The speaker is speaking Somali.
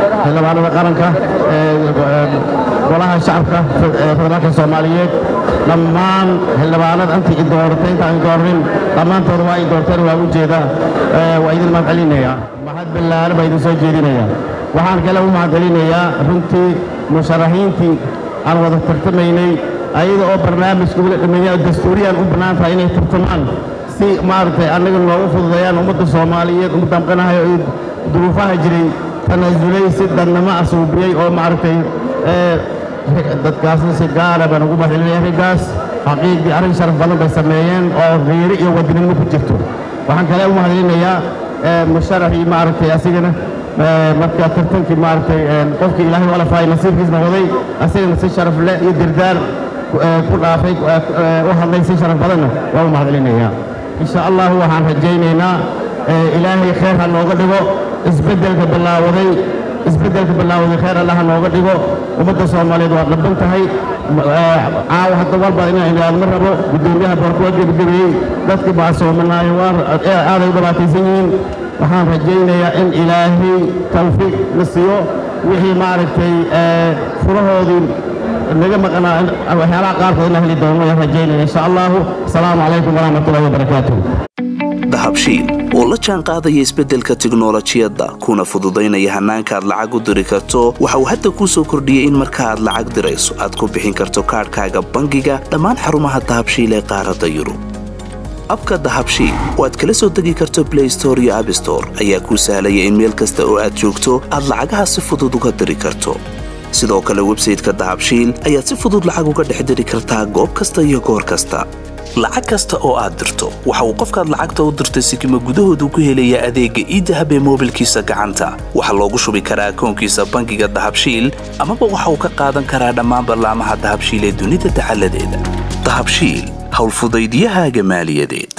xildhibaanada qaranka golaha shacabka federaalka soomaaliyeed dhammaan xildhibaanada intii i dooratay intaan i dooranin dhammaantooda waa i doorteen waa u jeedaa waa idin mahad celinayaa mahad ballaaran baa idin soo jeedinayaa waxaan kale u mahad celinayaa runtii musharaxiintii aan wada tartamaynay ayada oo barnaamijka wila dhameeya dastuuriyaan u bannaan tahay inay tartamaan si maaragtay annaga noogu fududeeyaan ummadda soomaaliyeed ummadda amqanahay oo duruufaha jiray tanaasulay si dannamo asuubiyey oo maaragtay dadkaasna si gaara baan ugu mahadcelinaya raggaas xaqiiqdii arrin sharaf badan bay sameeyeen oo riiri iyo wadinimo ku jirto waxaan kale u mahadcelinayaa musharaxii maaragtay asigana marka tartankii maaragtay qofkii ilaahay u alafaayay nasiibkiisna waday asigana si sharaf leh iyo dirdaar ku dhaafay u hadlay si sharaf badanna waa u mahadcelinayaa insha allahu waxaan rajaynaynaa ilaahay khayr ha nooga dhigo isbeddelka bilaawaday isbeddelka bilaawaday khayr allah ha nooga dhigo ummadda soomaaliyeed waa dhaban tahay caawa hadda walba inaan idhaahdo ma rabo guddoomiyaha boorka waa gebagabeeyey dadkii baasoomanaayo aaday u dhibaataysan yihiin waxaan rajaynayaa in ilaahay tawfiiq na siiyo wixii maaragtay furahoodii naga maqnaa waxyaalaha qaarkood inaan heli doono ayaan rajaynaya insha allahu asalaamu calaykum waraxmatullahi wabarakaatuh dahabshiil oo la jaan qaadaya isbeddelka tiknolojiyadda kuna fududaynaya hannaanka aad lacag u diri karto waxa uu hadda kuu soo kordhiyey in marka aad lacag dirayso aad ku bixin karto kaadhkaaga bangiga dhammaan xarumaha dahabshiil ee qaaradda yurub abka dahabshiil oo aad kala soo degi karto blay store iyo abstore ayaa kuu sahlaya in meel kasta oo aad joogto aad lacagaha si fudud uga diri karto sidoo kale websayteka dahabshiil ayaad si fudud lacag uga dhex diri kartaa goob kasta iyo goor kasta lacag kasta oo aad dirto waxa uu qofkaad lacagta u dirtay sikima gudahoodu ku helayaa adeegga iidahab ee moobilkiisa gacanta waxaa loogu shubi karaa akoonkiisa bangiga dahabshiil amaba waxa uu ka qaadan karaa dhammaan ballaamaha dahabshiil ee dunida dacaladeeda dahabshiil howlfudaydyahaaga maaliyadeed